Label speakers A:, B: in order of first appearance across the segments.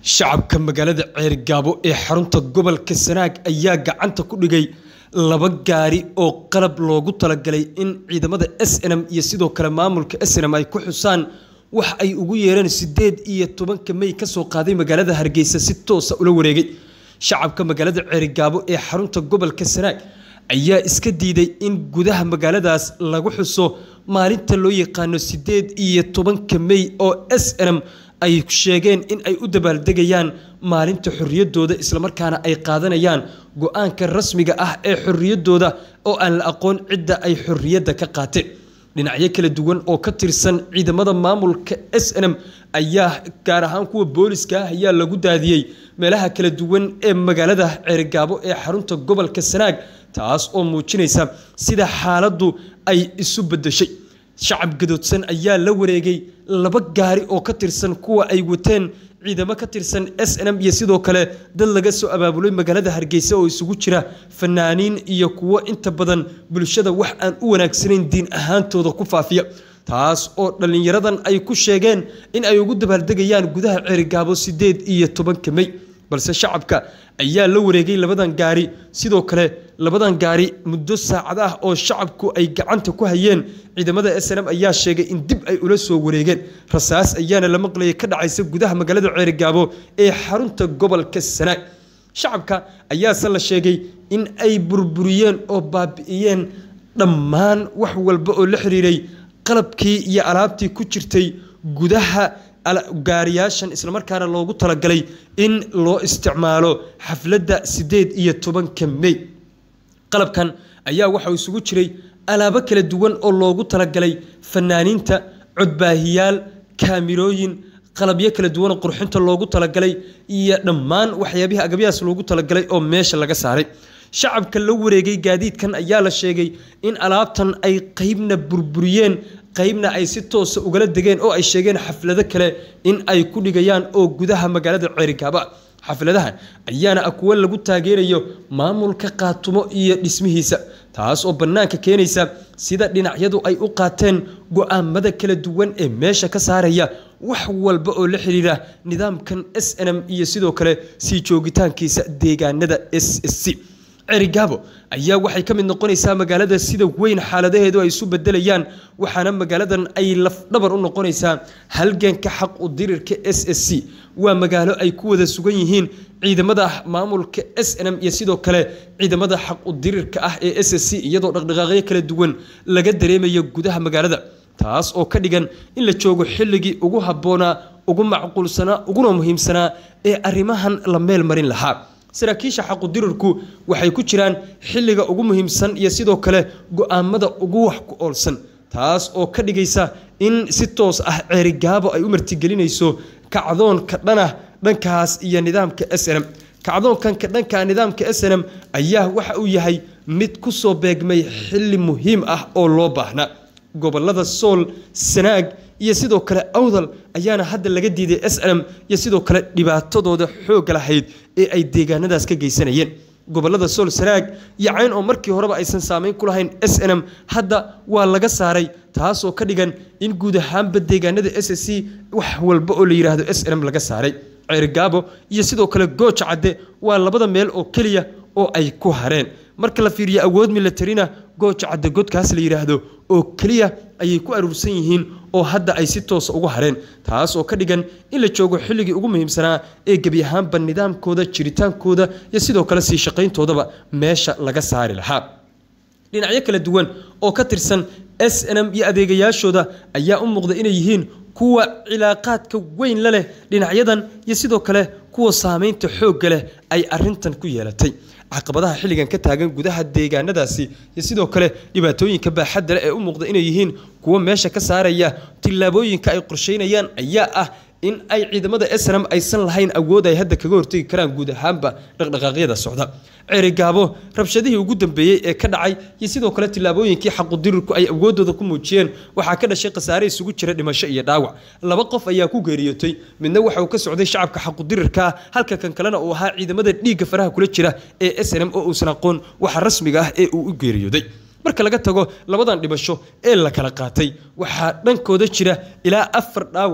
A: shacabka magaalada ceergaabo ee xarunta gobolka sanaag ayaa gacanta ku dhigay laba gaari oo qalab loogu talagalay in ciidamada s n m iyo sidoo kale maamulka s n m ay ku xusaan wax ay ugu yeereen siddeed iyo tobanka mey ka soo qaaday magaalada hargeysa si toosa ula wareegay shacabka magaalada ceerigaabo ee xarunta gobolka sanaag ayaa iska diiday in gudaha magaaladaas lagu xuso maalinta loo yaqaano siddeed iyo tobanka mey oo s n m ay sheegeen in ay u dabaaldegayaan maalinta xorriyaddooda islamarkaana ay qaadanayaan go-aanka rasmiga ah ee xorriyaddooda oo aan la aqoon cidda ay xorriyadda ka qaateen dhinacyo kala duwan oo ka tirsan ciidamada maamulka s n m ayaa gaar ahaan kuwa booliska ah ayaa lagu daadiyey meelaha kala duwan ee magaalada ceerigaabo ee xarunta gobolka sanaag taas oo muujinaysa sida xaaladdu ay isu beddeshay shacab gadoodsan ayaa la wareegay laba gaari oo ka tirsan kuwa ay wateen ciidamo ka tirsan s n m iyo sidoo kale dad laga soo abaabulay magaalada hargeysa oo isugu jira fanaaniin iyo kuwo inta badan bulshada wax aan u wanaagsanayn diin ahaantooda ku faafiya taas oo dhallinyaradan ay ku sheegeen in ay ugu dabaaldegayaan gudaha ceerigaabo siddeed iyo tobanka mey balse shacabka ayaa la wareegay labadan gaari sidoo kale labadan gaari muddo saacad ah oo shacabku ay gacanta ku hayeen ciidamada s n m ayaa sheegay in dib ay ula soo wareegeen rasaas ayaana la maqlayay ka dhacaysa gudaha magaalada ceerigaabo ee xarunta gobolka sanaag shacabka ayaase la sheegay in ay burburiyeen oo baabi'iyeen dhammaan wax walba oo la xiriiray qalabkii iyo alaabtii ku jirtay gudaha gaariyaashan islamarkaana loogu talagalay in loo isticmaalo xafladda siddeed iyo tobanka mey qalabkan ayaa waxauu isugu jiray alaabo kala duwan oo loogu talagalay fanaaniinta codbaahiyaal kaamirooyin qalabyo kala duwan oo qurxinta loogu talagalay iyo dhammaan waxyaabihii agabyahaas loogu talagalay oo meesha laga saaray shacabka la wareegay gaadiidkan ayaa la sheegay in alaabtan ay qeybna burburiyeen qaybna ay si toosa ugala degeen oo ay sheegeen xaflado kale in ay ku dhigayaan oo gudaha magaalada ceerigaaba xafladahan ayaana ah kuwo lagu taageerayo maamulka qaatumo iyo dhismihiisa taas oo bannaanka keenaysa sida dhinacyadu ay u qaateen go-aamada kala duwan ee meesha ka saaraya wax walba oo la xiriira nidaamkan s n m iyo sidoo kale sii joogitaankiisa deegaanada s s c ceerigaabo ayaa waxay ka mid noqonaysaa magaalada sida weyn xaaladaheedu ay isu bedelayaan waxaana magaaladan ay lafdhabar u noqonaysaa halganka xaq u dirirka s s c waa magaalo ay ku wada sugan yihiin ciidamada maamulka s n m iyo sidoo kale ciidamada xaq u dirirka ah ee s s c iyadoo dhaqdhaqaaqyo kala duwan laga dareemayo gudaha magaalada taas oo ka dhigan in la joogo xilligii ugu habboonaa ugu macquulsanaa uguna muhiimsanaa ee arrimahan la meel marin lahaa saraakiisha xaqudirirku waxay ku jiraan xilliga ugu muhiimsan iyo sidoo kale go-aamada ugu wax ku oolsan taas oo ka dhigaysa in si toos ah ceerigaabo ay u martigelinayso kacdoonka dhanah dhankaas iyo nidaamka s n m kacdoonkanka dhanka nidaamka s n m ayaa waxa uu yahay mid ku soo beegmay xilli muhiim ah oo loo baahnaa gobolada sool sanaag iyo sidoo kale awdal ayaana hadda laga diiday s n m iyo sidoo kale dhibaatadooda xoogga lahayd ee ay deegaanadaas ka geysanayeen gobolada sool sanaag iyo cayn oo markii horeba aysan saameyn ku lahayn s n m hadda waa laga saaray taasoo ka dhigan in guud ahaanba deegaanada s s c wax walba oo la yidhaahdo s n m laga saaray ceerigaabo iyo sidoo kale gooja cadde waa labada meel oo keliya oo ay ku hareen marka la fiiriyo awood milatarina gooja cadde godkaas la yidhaahdo oo keliya ayay ku aruursan yihiin oo hadda ay si toosa ugu hareen taas oo ka dhigan in la joogo xilligii ugu muhiimsanaa ee gebi ahaanba nidaamkooda jiritaankooda iyo sidoo kale sii shaqayntoodaba meesha laga saari lahaa dhinacyo kala duwan oo ka tirsan s n m iyo adeegayaashooda ayaa u muuqda inay yihiin kuwa cilaaqaadka weyn la leh dhinacyadan iyo sidoo kale kuwa saameynta xoogga leh ay arintan ku yeelatay caqabadaha xilligan ka taagan gudaha deegaanadaasi iyo sidoo kale dhibaatooyinka baaxadda leh ee u muuqda inay yihiin kuwo meesha ka saaraya tillaabooyinka ay qorsheynayaan ayaa ah in ay ciidamada snm aysan lahayn awood ay hadda kaga hortegi karaan guud ahaanba dhaqdhaqaaqyada socda ceerigaabo rabshadihii ugu dambeeyey ee ka dhacay iyo sidoo kale tillaabooyinkii xaqudirirku ay awoodooda ku muujiyeen waxaa ka dhashay khasaare isugu jira dhimasho iyo dhaawac laba qof ayaa ku geeriyootay midna waxa uu ka socday shacabka xaqudirirka halka kan kalena uu ahaa ciidamada dhiigga faraha kula jira ee snm oo uusan aqoon waxa rasmiga ah ee uu u geeriyooday marka laga tago labadan dhibasho ee la kala qaatay waxaa dhankooda jira ilaa afar dhaawaca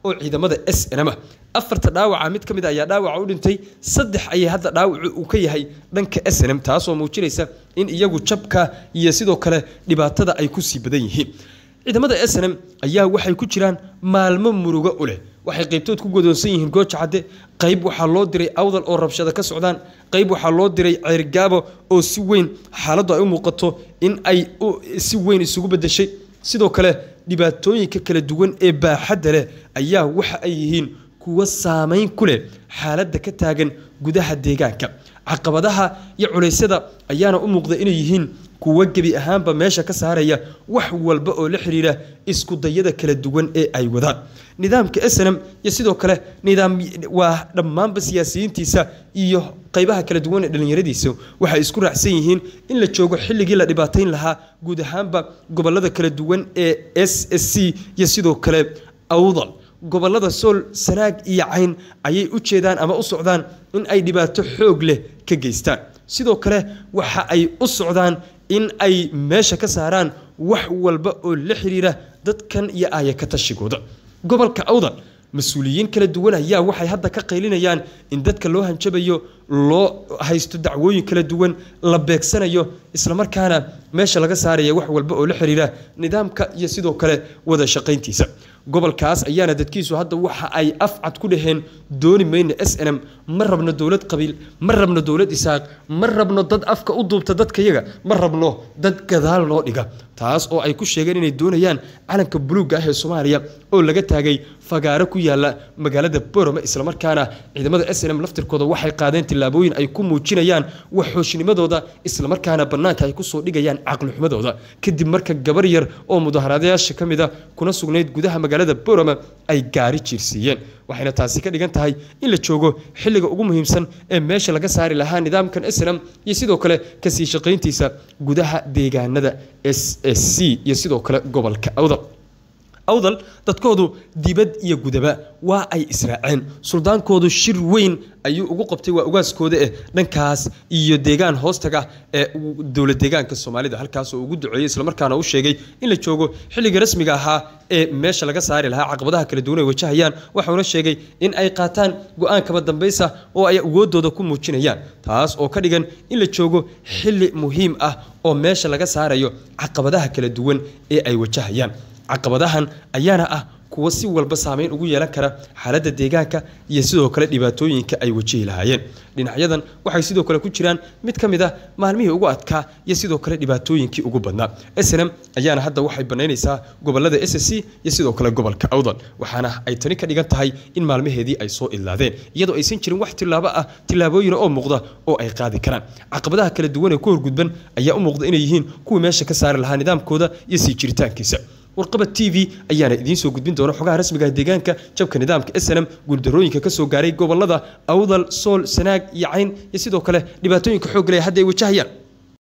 A: oo ciidamada s n m ah afarta dhaawaca mid ka mid a ayaa dhaawaca u dhintay saddex ayay hadda dhaawacu uu ka yahay dhanka s n m taasoo muujinaysa in iyagu jabka iyo sidoo kale dhibaatada ay kusii badan yihiin ciidamada s n m ayaa waxay ku jiraan maalmo murugo u leh waxay qaybtood ku godoonsan yihiin gooja cadde qayb waxaa loo diray awdal oo rabshado ka socdaan qayb waxaa loo diray ceyrgaabo oo si weyn xaaladdu ay u muuqato in ay si weyn isugu bedeshay sidoo kale dhibaatooyinka kala duwan ee baaxadda leh ayaa waxa ay yihiin kuwo saameyn ku leh xaaladda ka taagan gudaha deegaanka caqabadaha iyo culeysyada ayaana u muuqda inay yihiin kuwo gebi ahaanba meesha ka saaraya wax walba oo la xidhiidha iskudayada kala duwan ee ay wadaan nidaamka snm iyo sidoo kale nidaam waa dhammaanba siyaasiyiintiisa iyo qaybaha kala duwan ee dhallinyaradiisa waxay isku raacsan yihiin in la joogo xilligii la dhibaatayn lahaa guud ahaanba gobolada kala duwan ee s s c iyo sidoo kale awdal gobolada sool sanaag iyo cayn ayay u jeedaan ama u socdaan in ay dhibaato xoog leh ka geystaan sidoo kale waxa ay u socdaan in ay meesha ka saaraan wax walba oo la xiriira dadkan iyo aaya ka tashigooda gobolka awdal mas-uuliyiin kala duwan ayaa waxay hadda ka qaylinayaan in dadka loo hanjabayo loo haysto dacwooyin kala duwan la beegsanayo islamarkaana meesha laga saaraya wax walba oo la xiriira nidaamka iyo sidoo kale wada shaqayntiisa gobolkaas ayaana dadkiisu hadda waxa ay afcad ku dhaheen dooni mayno s n m ma rabno dowlad qabiil ma rabno dowlad isaaq ma rabno dad afka u duubta dadkayaga ma rabno dad gadaal loo dhiga taas oo ay ku sheegeen inay doonayaan calanka buluugga ah ee soomaaliya oo laga taagay fagaaro ku yaala magaalada borome islamarkaana ciidamada s n m laftirkooda waxay qaadeen tillaabooyin ay ku muujinayaan waxoosnimadooda islamarkaana bannaanka ay kusoo dhigayaan caqlixumadooda kadib marka gabar yar oo mudaharadayaasha ka mid a kuna sugnayd gudaha magaalada borome ay gaari jiirsiiyeen waxayna taasi ka dhigan tahay in la joogo xilliga ugu muhiimsan ee meesha laga saari lahaa nidaamkan s n m iyo sidoo kale kasii shaqayntiisa gudaha deegaanada s s c iyo sidoo kale gobolka awdal awdal dadkoodu dibad iyo gudaba waa ay israaceen suldaankoodu shir weyn ayuu ugu qabtay waa ugaaskooda eh dhankaas iyo deegaan hoostaga ee dowlad deegaanka soomaalida halkaasoo ugu duceeyey islamarkaana u sheegay in la joogo xilliga rasmiga ahaa ee meesha laga saari lahaa caqabadaha kala duwan ay wajahayaan waxauna sheegay in ay qaataan go-aan kaba dambaysa oo ay awoodooda ku muujinayaan taas oo ka dhigan in la joogo xilli muhiim ah oo meesha laga saarayo caqabadaha kala duwan ee ay wajahayaan caqabadahan ayaana ah kuwo si walba saameyn ugu yeelan kara xaaladda deegaanka iyo sidoo kale dhibaatooyinka ay wajihi lahaayeen dhinacyadan waxay sidoo kale ku jiraan mid ka mid ah maalmihii ugu adkaa iyo sidoo kale dhibaatooyinkii ugu badnaa snm ayaana hadda waxay banaynaysaa gobolada s c iyo sidoo kale gobolka awdal waxaana ay tani ka dhigan tahay in maalmaheedii ay soo idlaadeen iyadoo aysan jirin wax tilaabo ah tilaabooyina oo muuqda oo ay qaadi karaan caqabadaha kala duwan ee ku horgudban ayaa u muuqda inay yihiin kuwii meesha ka saari lahaa nidaamkooda iyo sii jiritaankiisa warqaba t v ayaana idiin soo gudbin doona xogaha rasmiga deegaanka jabka nidaamka s n m guuldarooyinka ka soo gaaray gobolada awdal sool sanaag iyo cayn iyo sidoo kale dhibaatooyinka xoog leh hadda ay wajahayaan